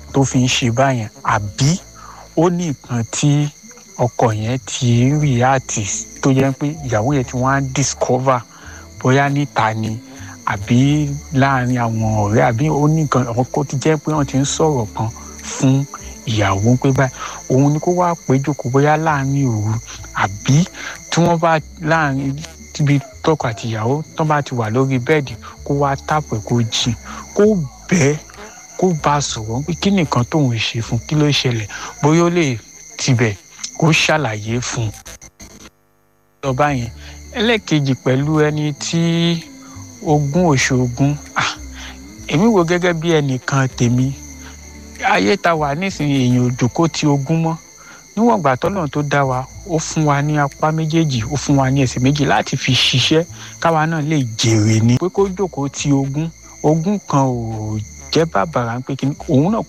tó fi ń ṣe báyẹn àbí ó ní nǹkan tí ọkọ yẹn ti ń react tó jẹ́ pé ìyàwó yẹn ti wá ń discover bóyá níta ni àbí láàrin àwọn ọ̀rẹ́ àbí ó ní nǹkan ọkọ ti jẹ́ pé wọ́n ti ń sọ̀rọ̀ kan fún ìyàwó pé báyìí òun ni kó wá péjọ kó bóyá láàrin òru àbí tí wọ́n bá láàrin tíbi tọkọ àti ìyàwó tó bá ti wà lórí bẹ́ẹ̀dì kó wá tàpọ̀ kó jìn kó bẹ́ẹ̀ kó bá a sọ̀rọ̀ pé kí nìkan tóun ṣe fún kí ló ṣẹlẹ̀ bóyá ó lè tibẹ̀ kó ṣàlàyé fún un. ìjọba yẹn ẹlẹ́ẹ̀kejì pẹ̀lú ẹni tí ogún òṣogún èmi wo gẹ́gẹ́ bí ẹnìkan tèmi ayé ta wà nísìnyí èèyàn òjòkó ti ogún mọ́ níwọ̀n ìgbà tọ́lọ́run tó dá wa ó fún wa ní apá méjèèjì ó fún wa ní ẹsẹ̀ méjì láti fi ṣiṣẹ́ káwa náà lè jèrè ni pé kó jókòó ti ogún ogún kan ò jẹ́ bàbàrà pé kí òun náà